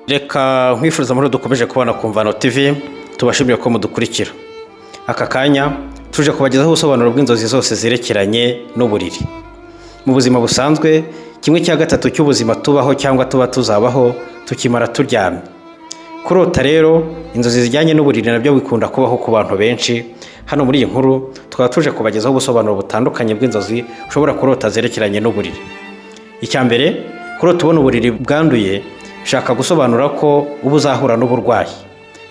reka nkwifuriza amahoro dukomeje kubona ku mvano tv tubashimiye ko mudukurikira aka kanya tuje kubagezaho ubusobanuro bw'inzozi zose zerekeranye n'uburiri mu buzima busanzwe kimwe cya gatatu cy'ubuzima tubaho cyangwa tuba tuzabaho tukimara turyamye kurota rero inzozi zijyanye n'uburiri nabyo bikunda kubaho ku bantu benshi hano muri iyi nkuru tukaba tuje kubagezaho ubusobanuro butandukanye bw'inzozi ushobora kurota zerekeranye n'uburiri icya mbere kurota ubona uburiri bwanduye shaka gusobanura ko uba uzahura n'uburwayi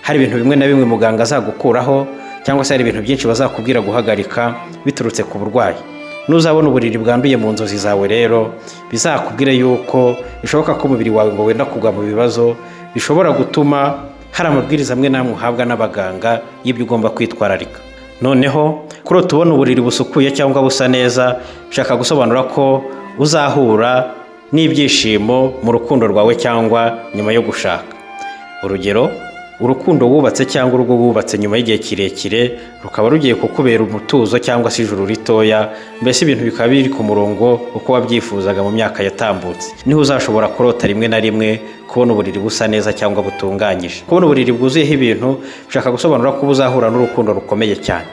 hari ibintu bimwe na bimwe muganga azagukuraho cyangwa se hari ibintu byinshi bazakubwira guhagarika biturutse ku burwayi nuzabona uburiri bwanduye mu nzozi zawe rero bizakubwire yuko bishoboka ko umubiri wawe ngo wenda kugwa mu bibazo bishobora gutuma hari amabwiriza amwe n'amwe uhabwa n'abaganga y'ibyo ugomba kwitwararika noneho kurota ubona uburiri busukuye cyangwa busa neza shaka gusobanura ko uzahura n'ibyishimo mu rukundo rwawe cyangwa nyuma yo gushaka urugero urukundo wubatse cyangwa urugo wubatse nyuma y'igihe kirekire rukaba rugiye kukubera umutuzo cyangwa se ijuru ritoya mbese ibintu bikaba biri ku murongo uko wabyifuzaga mu myaka yatambutse niho uzashobora kurota rimwe na rimwe kubona uburiri busa neza cyangwa butunganyije kubona uburiri bwuzuyeho ibintu ushaka gusobanura ko uzahura n'urukundo rukomeye cyane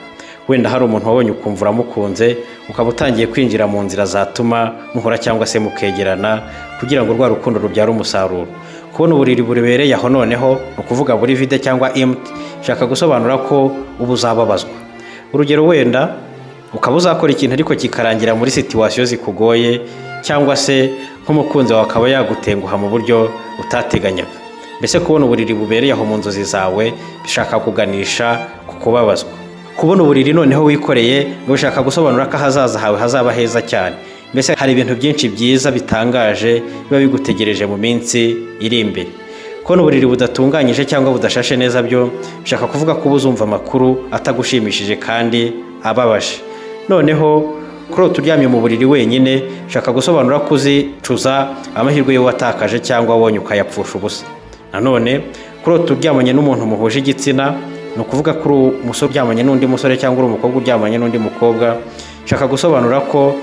wenda hari umuntu wabonye ukumva uramukunze ukaba utangiye kwinjira mu nzira zatuma muhura cyangwa se mukegerana kugira ngo rwa rukundo rubyare umusaruro kubona uburiri burebereye aho noneho ni ukuvuga buri vide cyangwa emuti ushaka gusobanura ko uba uzababazwa urugero wenda ukaba uzakora ikintu ariko kikarangira muri situwasiyo zikugoye cyangwa se nk'umukunzi wawe akaba yagutenguha mu buryo utateganyaga mbese kubona uburiri bubereye aho mu nzozi zawe bishaka kuganisha ku kubabazwa kubona uburiri noneho wikoreye ngo ushaka gusobanura ko ahazaza hawe hazaba heza cyane mbese hari ibintu byinshi byiza bitangaje biba bigutegereje mu minsi iri imbere kubona uburiri budatunganyije cyangwa budashashe neza byo bishaka kuvuga ko uba uzumva amakuru atagushimishije kandi ababaje noneho kurota uryamye mu buriri wenyine ushaka gusobanura ko uzicuza amahirwe yo watakaje cyangwa wonye ukayapfusha ubusa nanone kurota uryamanye n'umuntu muhuje igitsina ni ukuvuga ko uri umusore uryamanye n'undi musore cyangwa uri umukobwa uryamanye n'undi mukobwa ushaka gusobanura ko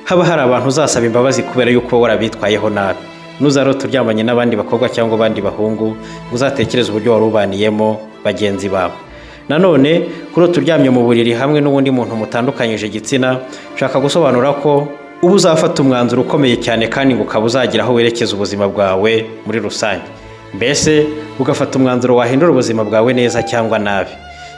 haba hari abantu uzasaba imbabazi kubera yuko wowe warabitwayeho nabi nuzarota uryamanye n'abandi bakobwa cyangwa abandi bahungu uzatekereze uburyo wari ubaniyemo bagenzi bawe nanone kurota uryamye mu buriri hamwe n'ubundi muntu mutandukanyije igitsina ushaka gusobanura ko uba uzafata umwanzuro ukomeye cyane kandi ngo ukaba uzagira aho werekeza ubuzima bwawe muri rusange mbese ugafata umwanzuro wahindura ubuzima bwawe neza cyangwa nabi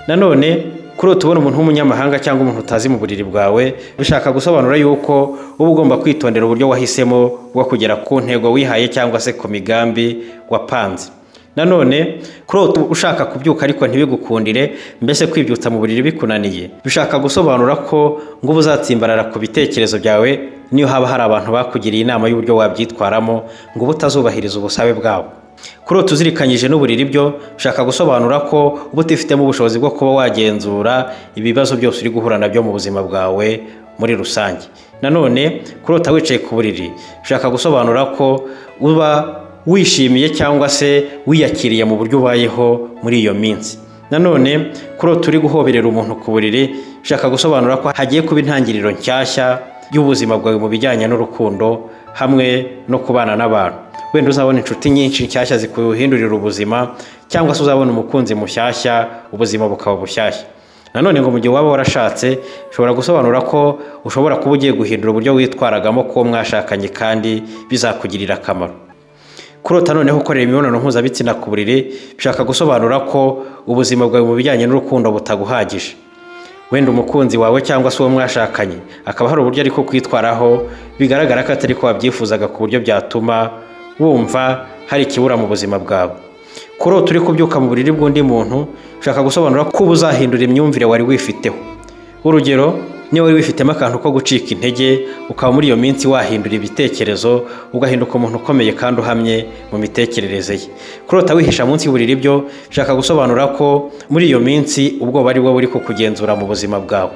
nanone kurota ubona umuntu w'umunyamahanga cyangwa umuntu utazi mu buriri bwawe bishaka gusobanura yuko uba ugomba kwitondera uburyo wahisemo bwo kugera ku ntego wihaye cyangwa se ku migambi wapanze nanone kurota ushaka kubyuka ariko ntibigukundire mbese kwibyutsa mu buriri bikunaniye bishaka gusobanura ko ngo uba uzatsimbarara ku bitekerezo byawe niyo haba hari abantu bakugiriye inama y'uburyo wabyitwaramo ngo uba utazubahiriza ubusabe bwawe kurota uzirikanyije n'uburiri byo ushaka gusobanura ko uba utifitemo ubushobozi bwo kuba wagenzura ibibazo byose uri guhura nabyo mu buzima bwawe muri rusange nanone kurota wicaye ku buriri ushaka gusobanura ko uba wishimiye cyangwa se wiyakiriye mu buryo ubayeho muri iyo minsi nanone kurota uri guhoberera umuntu ku buriri ushaka gusobanura ko hagiye kuba intangiriro nshyashya y'ubuzima bwawe mu bijyanye n'urukundo hamwe no kubana n'abantu wenda uzabona inshuti nyinshi nshyashya zikuhindurira ubuzima cyangwa se uzabona umukunzi mushyashya ubuzima bukaba bushyashya nanone ngo mu gihe waba warashatse ushobora gusobanura ko ushobora kuba ugiye guhindura uburyo witwaragamo kuwo mwashakanye kandi bizakugirira akamaro kurota noneho ukorera imibonano mpuzabitsina ku buriri bishaka gusobanura ko ubuzima bwawe mu bijyanye n'urukundo butaguhagije wenda umukunzi wawe cyangwa se uwo mwashakanye akaba hari uburyo ariko kwitwaraho bigaragara ko atari ko wabyifuzaga ku buryo byatuma wumva hari ikibura mu buzima bwawe kurota uri kubyuka mu buriri bw'undi muntu ushaka gusobanura ko uba uzahindura imyumvire wari wifiteho urugero niba wari wifitemo akantu ko gucika intege ukaba muri iyo minsi wahindura ibitekerezo ugahinduka umuntu ukomeye kandi uhamye mu mitekerereze ye kurota wihisha munsi y'uburiri byo ushaka gusobanura ko muri iyo minsi ubwoba ari bwo buri kukugenzura mu buzima bwawe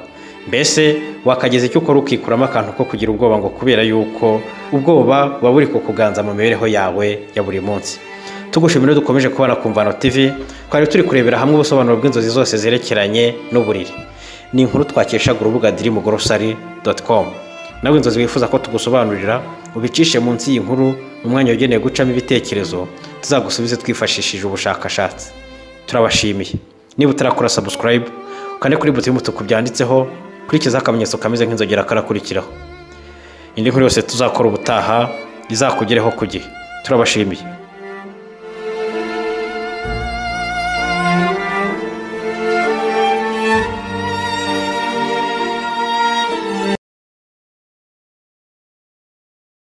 mbese wakageza icyo ukora ukikuramo akantu ko kugira ubwoba ngo kubera yuko ubwoba buba buri kukuganza mu mibereho yawe ya buri munsi tugushimira dukomeje kubona ku mvano tv twari turi kurebera hamwe ubusobanuro bw'inzozi zose zerekeranye n'uburiri ni inkuru twakesha urubuga dirimu gorosari doti komu nawe inzozi wifuza ko tugusobanurira ubicishe munsi y'inkuru mu mwanya wagenewe gucamo ibitekerezo tuzagusubize twifashishije ubushakashatsi turabashimiye niba utarakora sabusikarayibu ukande kuri buto y'umutuku byanditseho kurikizaho akamenyetso kameze nk'inzogera karakurikiraho indi nkuru yose tuzakora ubutaha izakugereho ku gihe turabashimiye